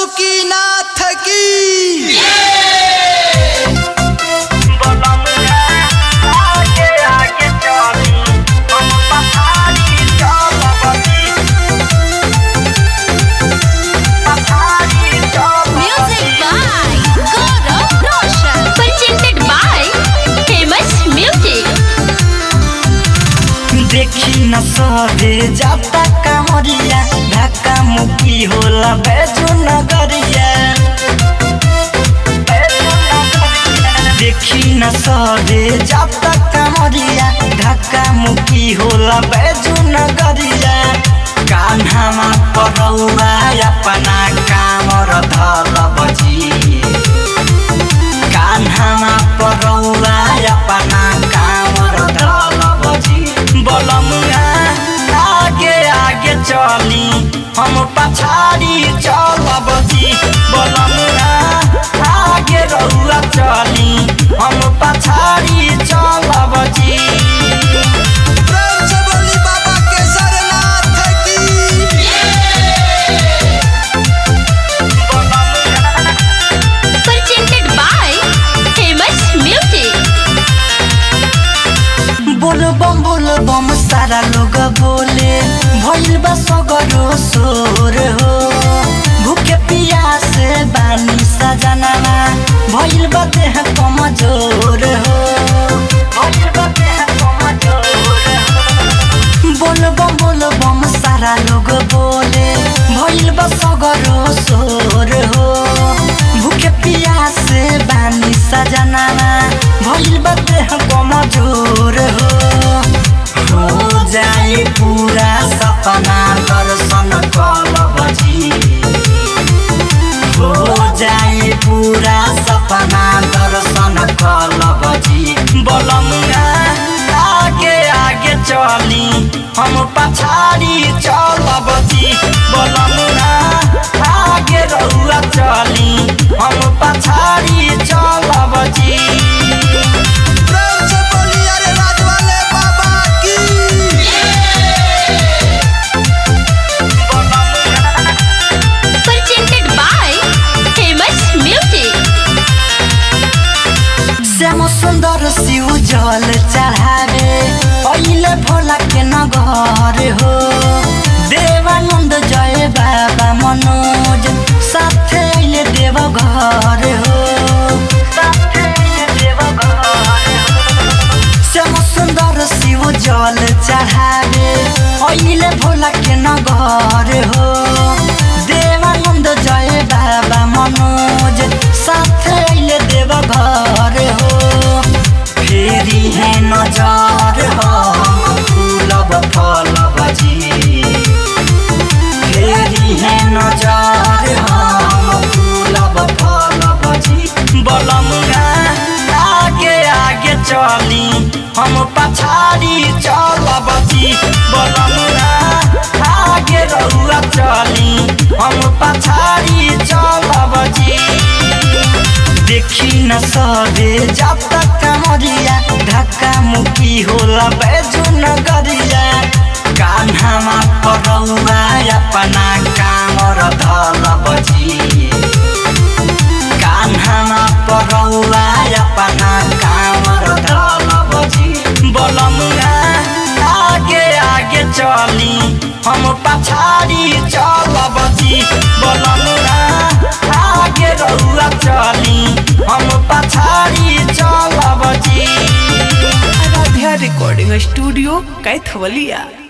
बासुकीनाथ की Music by Gaurav Roshan. Presented by Famous Music. देखी न सरे जाता कामरिया धक्का मुक्की होला बैजू नगरिया देखी न सरे जाता कामरिया धक्का मुक्की होला बैजू नगरिया कान्हामा परौवा अपना कामर धल बजी कान्हामा परौवा अपना कामर धल बजी बलमुआ आगे आगे चली हम पछाड़ी चल बजी बलमुआ आगे रहुआ चली हम पछाड़ी चल बजी प्रेम से बोली बाबा केसरनाथ की Presented by Famous Music. बोल बम बोल बम सारा लोग बोले भइल बा सगरो सोर हो भूखे पियास बानी सजनामा भइल बा देह कमजोर हो भइल बा देह कमजोर हो बोल बम बोल बम सारा लोग बोले भइल बा सगरो सोर हो भूखे पियास बानी सजनामा भइल बा देह कमजोर हो हो जाए पूरा सपना दर्शन कल बजी हो जाए पूरा सपना दर्शन कल बजी बलमुआ आगे आगे चली हम पछाड़ी चल बजी बलमुआ आगे रहुआ चली हम पछाड़ी चल बजी प्रेम से बोली अरे राज वाले बाबा की Presented by Famous Music. Shyam सुन्दर शिव जल चढ़ावे अहिले भोला के नगर हो देवानन्द जय बाबा मनोज साथे अहिले देव घर हो साथे अहिले देवघर हो। श्याम सुन्दर शिव जल चढ़ावे अहिले भोला के नगर हो देवानन्द जय बाबा मनोज साथे अहिले देव घर हो फेरि हे नजर हो फुलब फल बजी फेरि हे नजर हम फुलब फल बजी बलमुआ आगे आगे चली हम पछाड़ी चल बजी बलमुआ आगे रहुआ चली हम पछाड़ी चल बजी देखी न सरे जब तक कमरिया धक्का मुक्की होला बैजू नगरिया कान्हामा परौवा अपना कामर धल बजी कान्हामा परौवा अपना कामर धल बजी बलमुआ आगे आगे चली हम पछाड़ी चल बजी बलमुआ आगे रहुआ चली हम पछाड़ी चल बजी आराध्या रिकॉर्डिंग स्टूडियो कैथवलिया